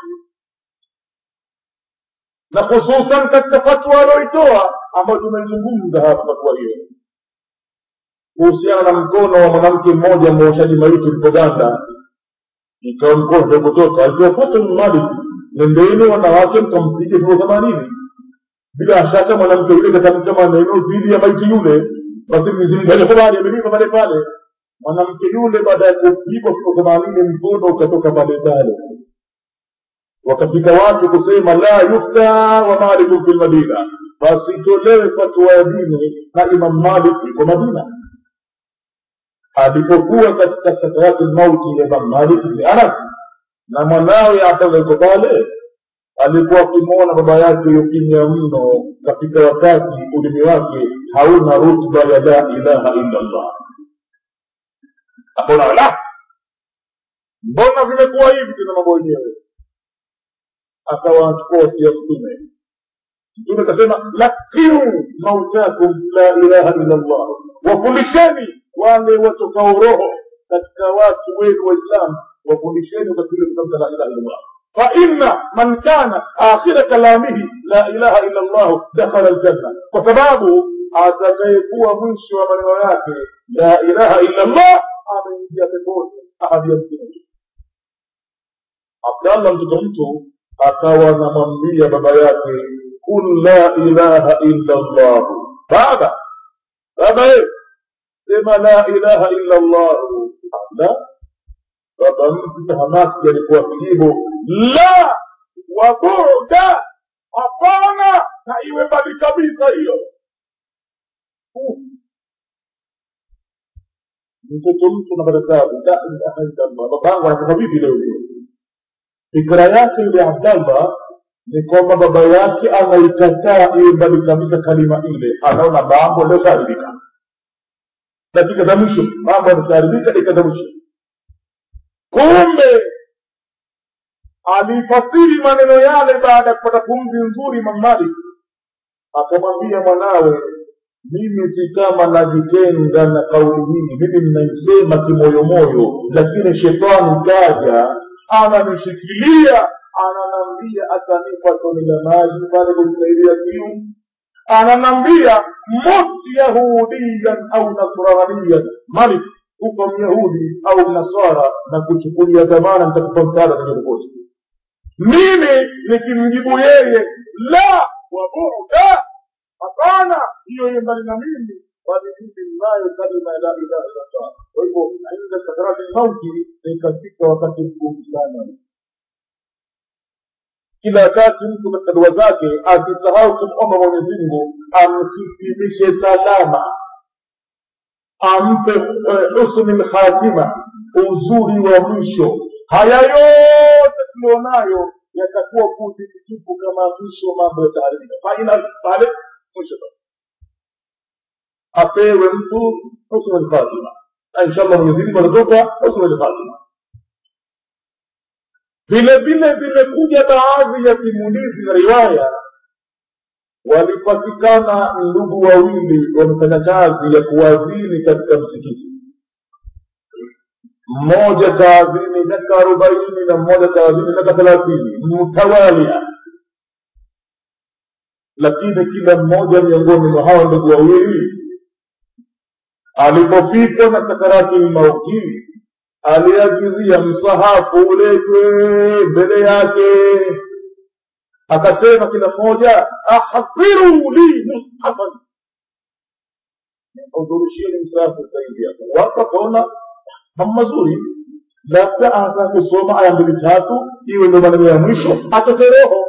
na hususan katika fatwa alioitoa ambayo tumeizungumza hapa fatwa hiyo kuhusiana na mkono wa mwanamke mmoja mwoshaji maiti mpoganda ikawa mkono ndio kutoka alitofuata malik nendeni wanawake mkampige vio themanini bila shaka mwanamke yule katamka maneno dhidi ya maiti yule basi mwenyezi mungu alikubali amelipa pale pale mwanamke yule baada ya kupigwa vio themanini mkono ukatoka pale pale wakafika watu kusema la yufta wa malikun fi lmadina basi itolewe fatwa ya dini na imam malik iko madina alipokuwa katika sakarati lmauti ya imam malik bni anas na mwanawe abdallah yuko pale alikuwa akimwona baba yake yukimya mno katika wakati ulimi wake hauna rutba ya la ilaha illa llah akaona la mbona vimekuwa hivi tena mambo yenyewe akawachukua wasia mtume mtume akasema lakiu mautakum la ilaha illa llah wafundisheni wale watokao roho katika watu wenu waislamu wafundisheni wakatule kutamka la ilaha illa llah فإن من كان آخر كلامه لا إله إلا الله دخل الجنة وسبابه atakayekuwa mwisho wa maneno yake la ilaha illa llah ameingia peponi ahadi ya mtume abdallah mtoto mtu akawa anamwambia baba yake kul la ilaha illa llah baba baba e sema la ilaha illa llah la baba mtu hamaki alikuwa kijibu la wabuda hapana na iwe mbali kabisa hiyo mtoto mtu napata tabu la ilaha illallah babangu anatoka vipi leo hiyo fikra yake yule abdallah ni kwamba baba yake anaikataa iwe mbali kabisa kalima ile anaona mambo leo shaharibika dakika za mwisho mambo yameshaharibika dakika za mwisho kumbe alifasiri maneno yale baada ya kupata pumzi nzuri Imam Malik akamwambia mwanawe mimi si kama najitenga na kauli hii mimi ninaisema kimoyomoyo lakini shetani kaja ananishikilia ananambia atanipa tone la maji pale kumsaidia kiu ananambia mut yahudiyan au nasraniyan malik kufa myahudi au mnaswara na kuchukulia dhamana nitakupa msaada nilipokosa mimi nikimjibu yeye la wabuda hapana hiyo iye mbali na mimi bali mimi ninayo kalima ya la ilaha illallah kwa hivyo inda sakarati lmauti ni katika wakati mgumu sana kila wakati mtu katika dua zake asisahau kumomba mwenyezi mungu amhitimishe salama ampe husni lkhatima uzuri wa mwisho haya yote tulionayo yatakuwa kutitupu kama mwisho mambo yataharibika faina pale mwisho apewe mtu husnu lkhatima na inshallah mwenyezi mungu atatupa husnu lkhatima vile vile zimekuja baadhi ya simulizi na riwaya walipatikana ndugu wawili wamefanya kazi ya kuwadhini katika msikiti mmoja kaadhini miaka arobaini na mmoja kaadhini miaka thelathini mtawalia lakini kila mmoja miongoni mwa hawa ndugu wawili alipofikwa na sakarati lmauti aliagizia msahafu uletwe mbele yake akasema kila mmoja ahadhiru li mushafan hudhurisheni msaafu utaingia watu wakaona mambo mazuri labda anataka kusoma aya mbili tatu iwe ndo maneno ya mwisho atoke roho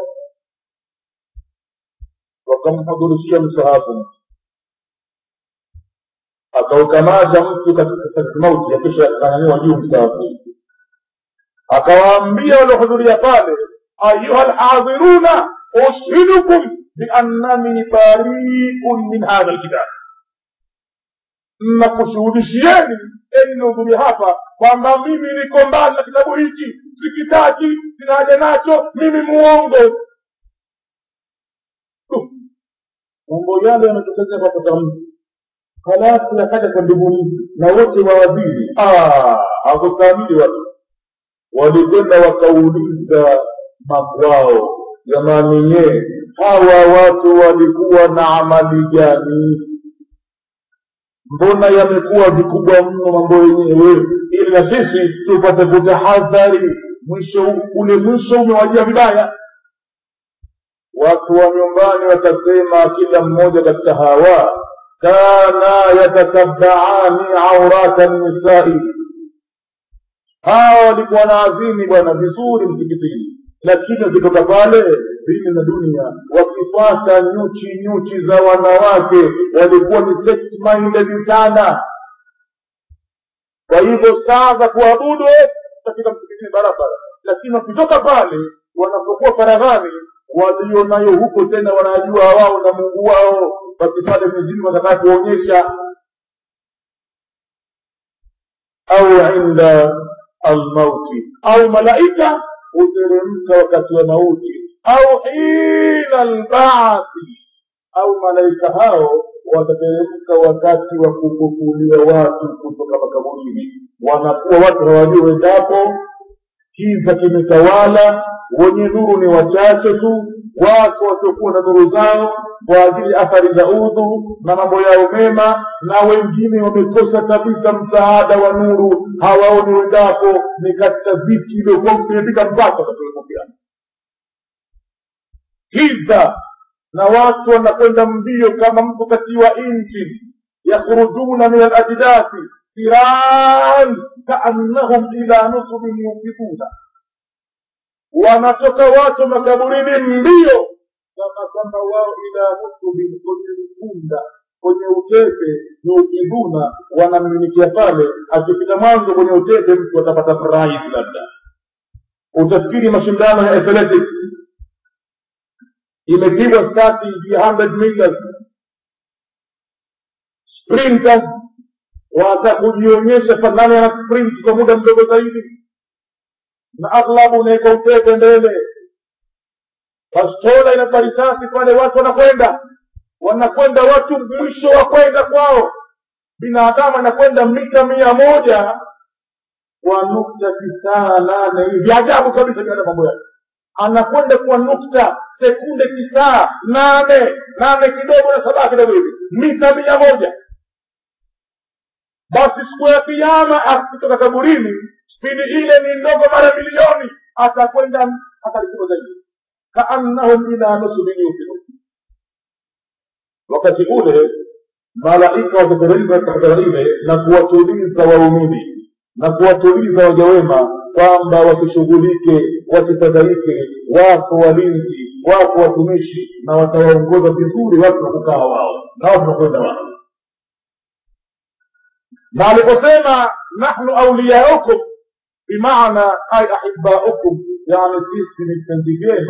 wakamhudhurishia msahafu akaukamata mtu katika sakati mauti akisha akanyanyua juu msahafu akawaambia waliohudhuria pale ayuha lhadhiruna ushidukum biannani bariun min hadha lkitab nakushuhudishieni enyi mliohudhuria hapa kwamba mimi niko mbali na kitabu hiki sikitaki sina haja nacho mimi muongo mambo yale yametokeza papata mtu halafu yakaja kwa ndugu mtu na wote waadhiri hakustaamili watu walikwenda wakauliza makwao jamani ye hawa watu walikuwa na amali gani mbona yamekuwa vikubwa mno mambo yenyewe ili na sisi tupate kutahadhari mwisho ule mwisho umewajia vibaya watu wa nyumbani wakasema kila mmoja katika hawa kana yatatabaani aurata nisai hawa walikuwa na adhini bwana vizuri msikitini lakini wakitoka pale dini na dunia wakipata nyuchi nyuchi za wanawake walikuwa ni sex minded sana kwa hivyo saa za kuabudu katika msikitini barabara lakini wakitoka pale wanapokuwa faraghani walionayo huko tena wanajua wao na mungu wao basi pale mizimu wataka kuonyesha au inda almauti au malaika huteremka wakati wa mauti au hina albaathi au malaika hao watateremka wakati wa kufufuliwa watu kutoka makaburini wanakuwa watu hawajui wendapo kiza kimetawala wenye nuru ni wachache tu wako wasiokuwa na nuru zao kwa ajili athari za udhu na mambo yao mema na wengine wamekosa kabisa msaada wa nuru hawaoni wendapo ni katika viti iliokuwa vimepita mpaka katika giza na watu wanakwenda mbio kama mtu katiwa injini yakhrujuna min alajdathi siran kaannahum ila nusubin yufiduna wanatoka watu makaburini mbio kama kwamba wao ila nusubin kwenye mkunda kwenye utepe yufiduna wanamiminikia pale akifika mwanzo kwenye utepe mtu atapata prize labda utafikiri mashindano ya athletics imepigwa stati ya 100 meters sprinters watakujionyesha fanani ana sprint kwa muda mdogo zaidi na aghlabu unaweka utepe mbele bastola inapa risasi pale watu wanakwenda wanakwenda watu mwisho wa kwenda kwao binadamu anakwenda mita mia moja kwa nukta tisaa nane hivi ajabu kabisa katika mambo yake anakwenda kwa nukta sekunde tisaa nane nane kidogo na saba kidogo hivi mita mia moja basi siku ya kiama akitoka kaburini spidi ile ni ndogo mara milioni atakwenda atalikuwa zaidi kaannahum ila nusubin yufidun wakati ule malaika watateremka katika ile na kuwatuliza waumini na kuwatuliza waja wema kwamba wasishughulike wasifadhaike wako walinzi wako watumishi na watawaongoza vizuri watu wa kukaa wao na watu wakwenda wao na aliposema nahnu auliyaukum bimaana ay ahibaukum yani sisi ni vipenzi vyenu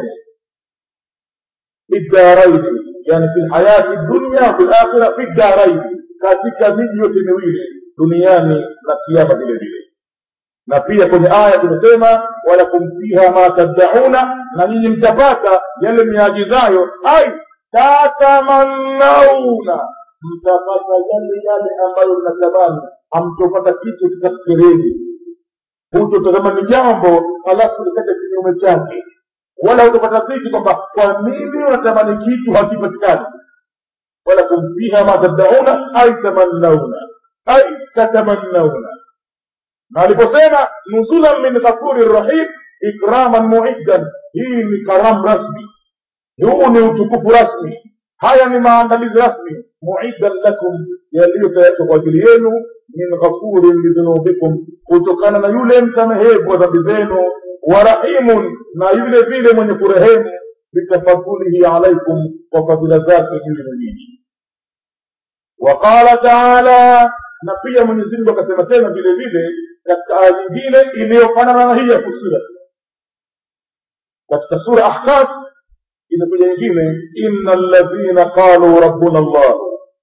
bidaraini yani fi lhayati dunya fi lakhira fi daraini katika miji yote miwili duniani na kiama vile vile na pia kwenye aya tumesema walakum fiha ma taddauna na nyinyi mtapata yale miajizayo ai tatamannauna mtapata yale yale ambayo mnatamani hamtopata kitu kikafikireni hutotamani jambo halafu likaja kinyume chake wala hutopata dhiki kwamba kwa nini unatamani kitu hakipatikani walakum fiha ma taddauna ai tamannauna ai tatamannauna na aliposema nuzulan min ghafuri rahim ikraman muiddan hii ni karamu rasmi huu ni utukufu rasmi haya ni maandalizi rasmi muidan lakum yaliyotayarishwa kwa ajili yenu min ghafurin lidhunubikum kutokana na yule msamehevu wa dhambi zenu wa rahimun na yule vile mwenye kurehemu bitafadhulihi alaikum kwa fadhila zake juu yenu nyinyi waqala taala na pia mwenyezi mungu akasema tena vile vile katika aya nyingine iliyofanana na hii ya fusilat katika sura ahkaf inakuja nyingine inna ladhina qalu rabbuna llah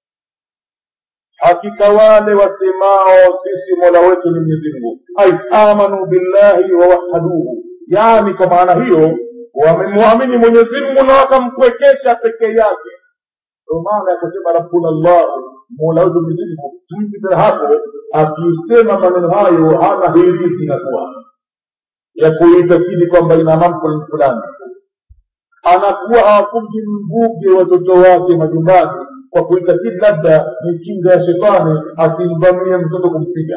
hakika wale wasemao sisi mola wetu ni mwenyezi mungu ai amanu billahi wawahaduhu yani kwa maana hiyo wamemwamini mwenyezi mungu na wakamkwekesha peke yake ndio maana ya kusema rabbuna llah mola wetu mwenyezi mungu mtu tena hapo akisema maneno hayo hana hirizi inakuwa ya kuitakidi kwamba ina mambo fulani anakuwa hawafungi mvuge watoto wake majumbani kwa kuitakidi labda ni kinga ya shetani asimvamie mtoto kumpiga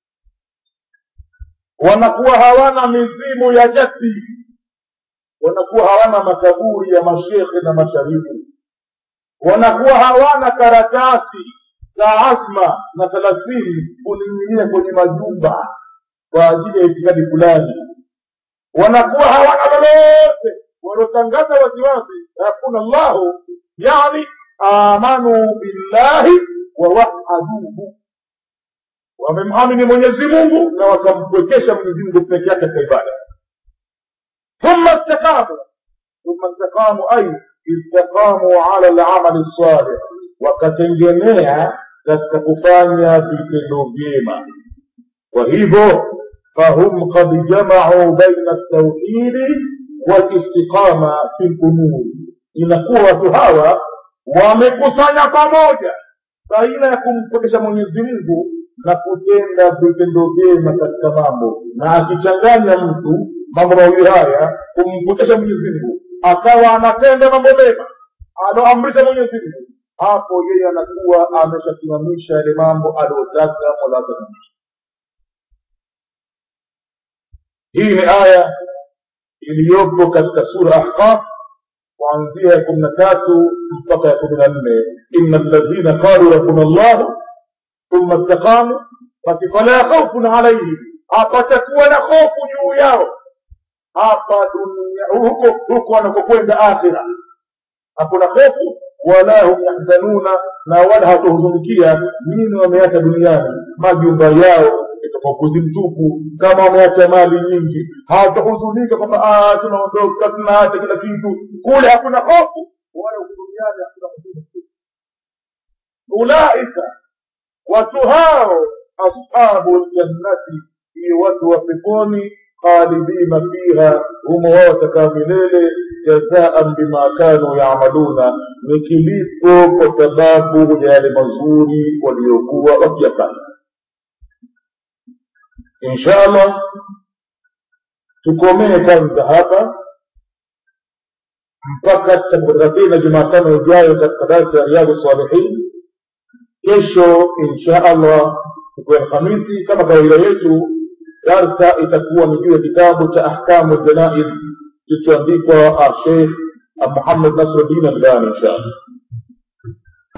wanakuwa hawana mizimu ya jadi wanakuwa hawana makaburi ya mashekhe na masharifu wanakuwa hawana karatasi za azma na thelathini kuning'inia kwenye majumba kwa ajili ya itikadi fulani wanakuwa hawana lolote wanaotangaza waziwazi hakuna llahu yani amanu billahi wawahaduhu wamemamini mwenyezi mungu na wakampwekesha mwenyezi mungu peke yake katika ibada thumma istaqamu thumma istaqamu ay istaqamu ala lamali salih wakatengemea katika kufanya vitendo vyema kwa hivyo fahum kad jamau baina ltauhidi walistiqama fi lumuri inakuwa watu hawa wamekusanya pamoja baina ya kumpokesha mwenyezi mungu na kutenda vitendo vyema katika mambo na akichanganya mtu mambo mawili haya kumpokesha mwenyezi mungu akawa anatenda mambo mema aloamrisha mwenyezi mungu hapo yeye anakuwa ameshasimamisha yale mambo aliyotaka mola wake hii ni aya iliyopo katika sura ahqaf kuanzia ya kumi na tatu mpaka ya kumi na nne ina ladhina qalu rabbuna llah thumma istaqamu basi fala khaufun alaihim hapatakuwa na hofu juu yao hapa dunia huko huko wanakokwenda akhira hakuna hofu wala hum yahzanuna na wala hawatohuzunikia nini wameacha duniani majumba yao itakuwa mtupu kama wameacha mali nyingi hawatahuzunika kwamba tunaondoka tunaacha kila kitu kule hakuna hofu wala huku duniani hakuna huzuni ulaika watu hao ashabu ljannati ni watu wa peponi khalidina fiha humo wao watakaa milele jazaan bima kanu yamaluna ni kilipo kwa sababu ya yale mazuri waliokuwa wakiyafanya insha allah tukomee kwanza hapa mpaka tutakutana tena jumatano ijayo katika darsa ya riyadhu salihin kesho insha allah siku ya alhamisi kama kawaida yetu darsa itakuwa ni juu ya kitabu cha ahkamu ljanaiz kilichoandikwa sheikh muhammad nasruddin albani insha allah